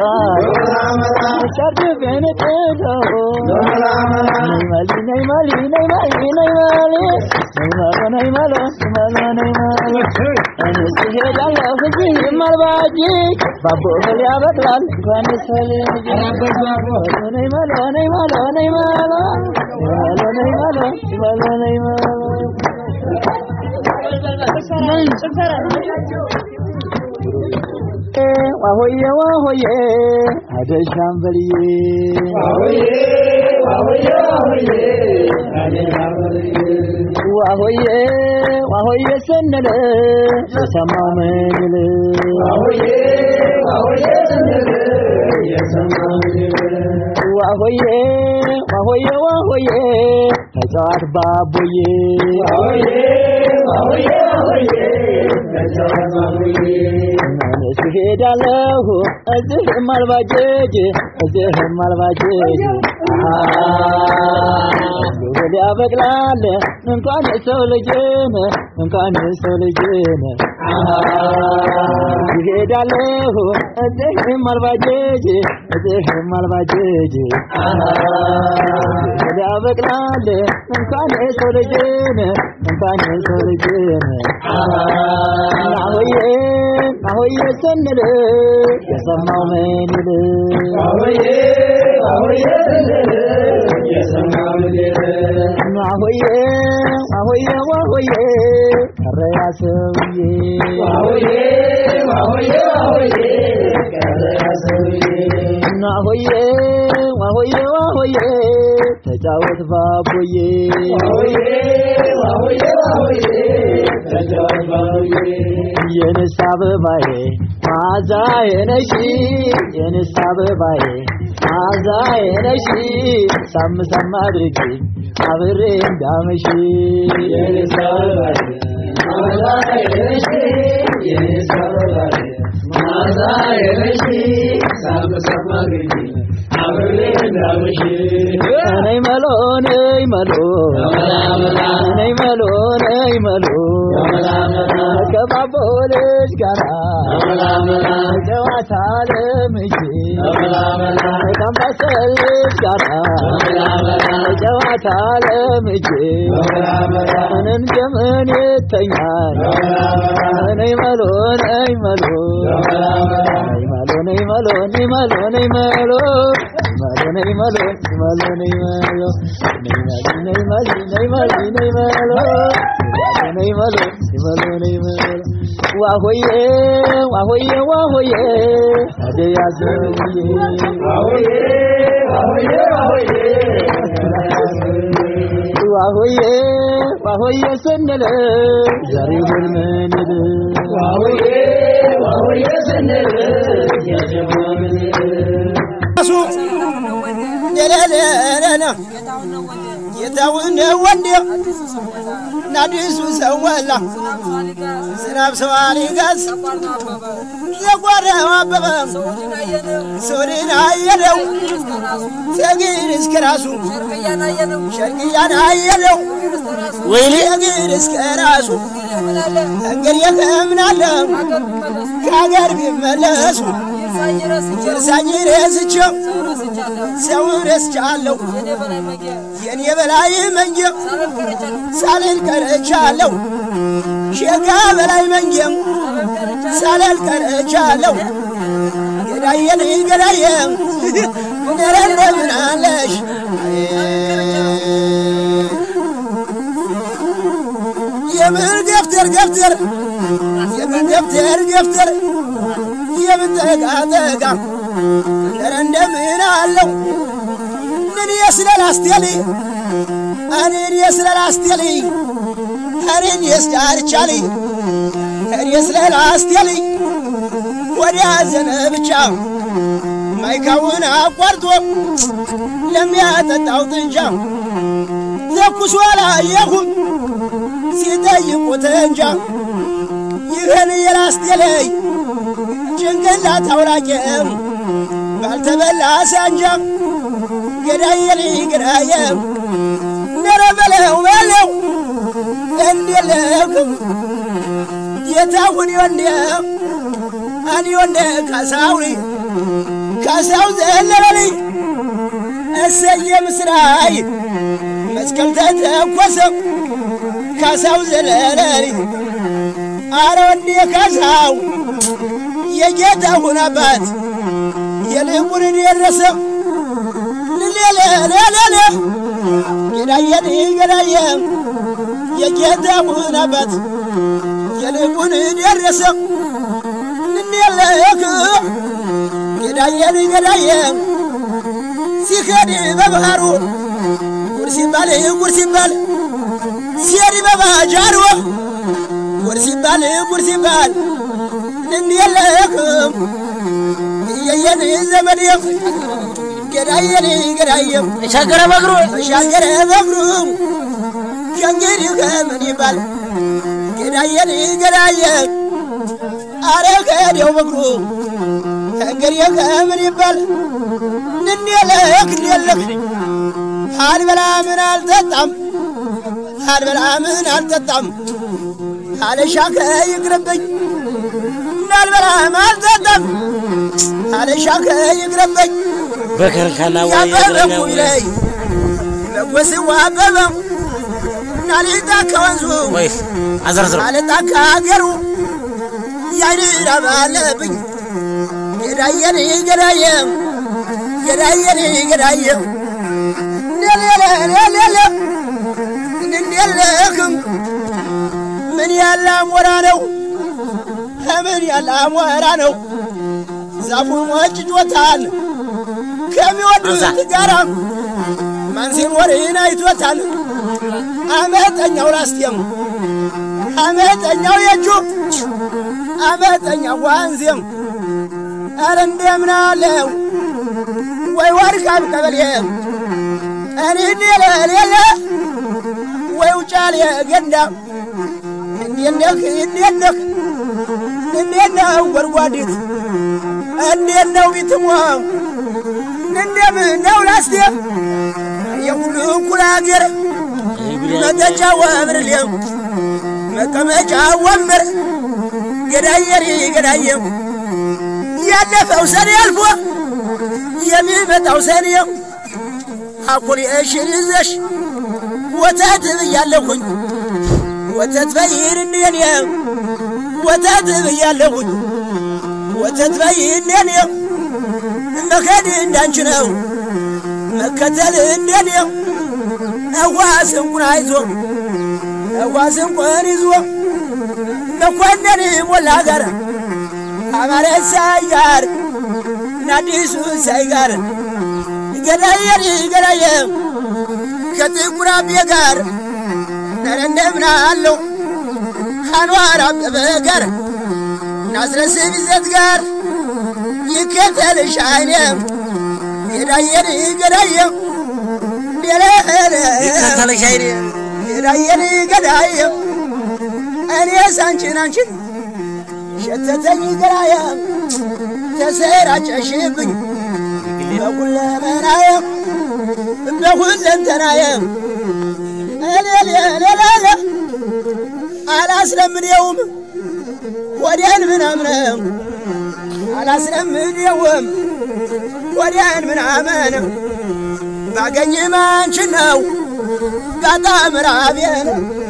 ሰርድ ቤነጠለው ነይ ማሊ ነይ ማሊ ነይ ማሊ ነይ ማሊ ነይ ማሎ ነይ ማሎ ማሎ ነይ ማሎ እኔስ እሄዳለሁ እዚህም አልባጂ ባቦ እህል ያበቅላል እንኳን ሰው ልጅ ነይ ማሎ ነይ ማሎ ነይ ማሎ ነይ ማሎ ነይ ማሎ ነይ ማሎ ዋሆዬ ዋሆዬ አደሻም በልዬ ዋሆዬ ዋሆዬ ስንል የሰማው ምን ይል ዋሆዬ ዋሆዬ ዋሆዬ ተጫዋት ባቦዬ እኔስ እሄዳለሁ እዚህም አልባጀጅ እዚህም አልባጀጅ እህል ያበቅላል እንኳን የሰው ልጅን እንኳን የሰው ልጅን እሄዳለሁ እዚህም አልባጀጅ እዚህም አልባጀጅ እህል ያበቅላል እንኳን የሰው ልጅን እንኳን የሰው ልጅን አሆዬ አሆዬ ስንል የሰማው ምን ይል አሆዬ አሆዬ ዋሆዬ ቀረ ያ ሰውዬ አሆዬ ዋሆዬ ዋሆዬ ተጫወት ባቦዬ የንስ አበባዬ ማዛዬ ነሽ የንስ አበባዬ ማዛዬ ነሽ ሳም ሳም አድርጊ አብሬ እንዳመሽ የንስ አበባዬ ማዛዬ ነሽ የንስ አበባዬ ማዛዬ ነሽ ሳም ሳም አድርጊ ነይ መሎ ነይ መሎ ነይ መሎ ነይ መሎ ከባቦ ልጅ ጋራ ጨዋታ ለምጄ ከአምባሰል ልጅ ጋራ ጨዋታ ለምጄ ምንን ጀምን ይተኛል ነይ መሎ ነይ መሎ ነይ መሎ ነይ መሎ ነይ መሎ ነይ መሎ malo nei malo malo nei malo nei malo nei malo nei malo nei malo nei malo nei malo nei malo wa hoye wa hoye wa hoye ade ya zoye wa hoye wa hoye wa hoye wa hoye wa hoye ስንል ዛሬውን ምንል wa hoye wa hoye ስንል ያጀማምን ጌታውን ወንድ ናዲሱ ሰወላ ዝናብ ሰው አሊጋዝ የጓራው አበበ ሶሪን አየለው ሰጊር እስከ ራሱ ሸርቅያን አየለው ወይኔ ሰጊር እስከ ራሱ እንግዲህ ከምናለ ከሀገር ቢመለሱ እርሳኝ ረስቸው ሰው ረስቻለሁ የኔ በላይ መንጀም ሳልል ቀረቻለሁ ሼጋ በላይ መንጀም ሳልል ቀረቻለሁ ገዳየን ገዳየ ነረ እንደምን አለሽ የምን ገፍተር ገፍተር የምን ገፍተር ገፍተር የምን ጠጋ ጠጋ ነረ እንደምን አለው ምን የስለል አስቴሊ እኔን የስለል አስቴሊ እኔን የስዳርቻሊ እኔ የስለል አስቴሊ ወዲያ ዘነ ብቻ ማይካውን አቋርጦ ለሚያጠጣው ጥንጃ ተኩሶ አላየሁም ሲጠይቁት እንጃ ይህን የላስቴለይ ጭንቅላት አውራቄም ባልተበላ ሳንጃ ገዳየል ገዳየ ነረ በለው በለው እንዴለክም የታሁን ወንደ አኒ ወንደ ካሳውሪ ካሳው ዘለለልኝ እሰየ ምስራይ መስቀል ተተኮሰ ካሳው ዘለለልኝ አረ ወንዴ ካሳው የጌታሁን አባት የልቡን የደረሰ ልሌለለለለ ገዳየን ገዳየ የጌታሁን አባት የልቡን የደረሰ ልሌለክ ገዳየን ገዳየ ሲከድ በባህሩ ጉድ ሲባል ጉድ ሲባል ሲሄድ በባጃሩ ጉድ ሲባል ጉድ ሲባል እንየለክም እየየን ዘመድ ገዳየን ገዳየ ተሻገረ በእግሩ ተሻገረ በእግሩ ከእንግዲህ ከምን ይባል ገዳየን ገዳየ አረ ከዲያው በእግሩ ከእንግዲህ ከምን ይባል እንየለክ እንየለክ አልበላ ምን አልጠጣም አልበላ ምን አልጠጣም አለሻከ ይቅርብኝ እንዳልበላም አልጠጣም አለሻከ ይቅርብኝ በከርካላ ወይ ያበበኩ ይለይ በጎስዋ አበበው ናሊጣ ከወንዙ ወይስ አዘርዝሮ አለጣ ከሀገሩ ያይራብ አለብኝ ገዳየን ገዳየ ገዳየን ገዳየ ሌሌሌሌሌ እንዴለክም ምን ያለ አሞራ ነው ከምን ያለ አሞራ ነው ዛፉ ሞጭጮታል ከሚወዱት ጋራ ማን ሲኖርን አይቶታል አመጠኛው ላስቴም አመጠኛው የእጁ አመጠኛው ዋንዜም ኧረ እንደምን አለው ወይ ወርቃም ቀበሌ እኔ ሌለሌለ ወይ ውጫሌ ገንዳ እንዴት ነህ እንዴት ነህ እንዴት ነው ጎድጓዲት እንዴት ነው ቢትሞ እንደምን ነው ላስቴ የሁሉ እኩል አገር መጠጫ ወብርሌም መቀመጫ ወንበር ገዳየሪ ገዳየም ያለፈው ሰኔ አልፎ የሚመጣው ሰኔ አኩል እሽን ይዘሽ ወተት ብያለሁኝ ወተት በይን እንደኔ ወተት ብያለሁኝ ወተት በይን እንደኔ መከድ እንዳንቺ ነው መከተል እንደኔ እዋ ስንቁን አይዞ እዋ ስንቁን ይዞ መኮንን ሞላ ጋር አማረ ሳይ ጋር ናዲሱ ሳይ ጋር ገዳየሪ ገዳየ ከጥቁር አቤ ጋር ነረ እንደምን አለው አንዋር አበበ ጋር ናስረስ ቢዘት ጋር ይከተልሽ አይኔ ገዳየሪ ገዳየ ይከተልሽ አይኔ ገዳየሪ ገዳየ እኔስ አንቺን አንቺን ሸተተኝ ገራየ ተሰራጨሽብኝ በሁለመናየ በሁለንተናየ እሌሌሌሌለ አላስለምኔውም ወዲያን ምናምነው አላስለምኔውም ወዲያን ምናምን ባገኝም አንቺን ነው ጋጣ ምራቤን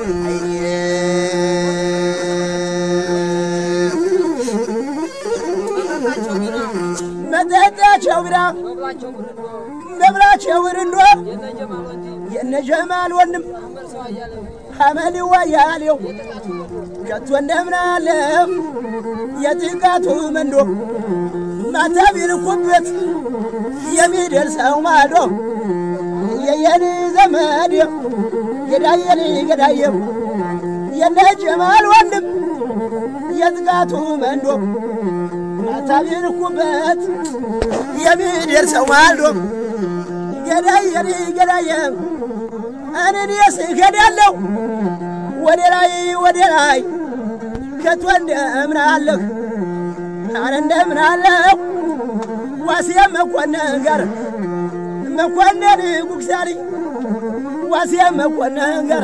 መጠጣቸው ግዳ መብላቸው ብርንዶ የነጀማል ወንድም ሐመድ ዋያሌው ከቶ እንደምናለው የጥቃቱ መንዶ ማታ ቢልኩበት የሚደርሰው ማዶ የየን ዘመድ ገዳየን ገዳየው የነጀማል ወንድም የጥቃቱ መንዶ ማታ ቢልኩበት የሚደርሰው ማዶ ገዳየን ገዳየ እኔስ እሄዳለሁ ወደ ላይ ወደ ላይ ከቶ እንደምን አለህ አረ እንደምን አለሁ ዋሴ መኮንን ጋር መኮንን ጉግሳሪ ዋሴ መኮንን ጋር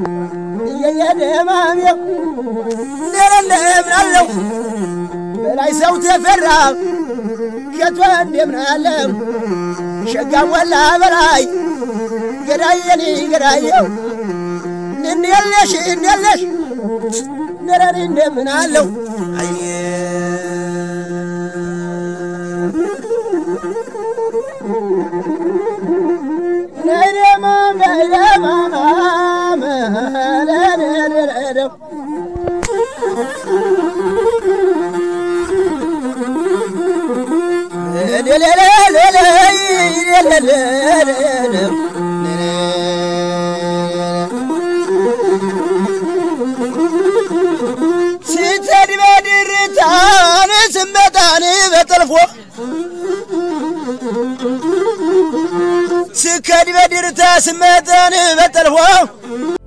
እየየደማሜው እንደምን አለሁ በላይ ሰው ተፈራ ጌቷ እንደምን አለ ሸጋ ወላ በላይ ገዳየኒ ገዳየው እንደለሽ እንደለሽ ነረሪ እንደምን አለው ነይደማ ነይደማ መለለለለው ስትሄድ በድርታን ስመጣን በጠልፎ ስከድ በድርታ ስመጣን በጠልፎ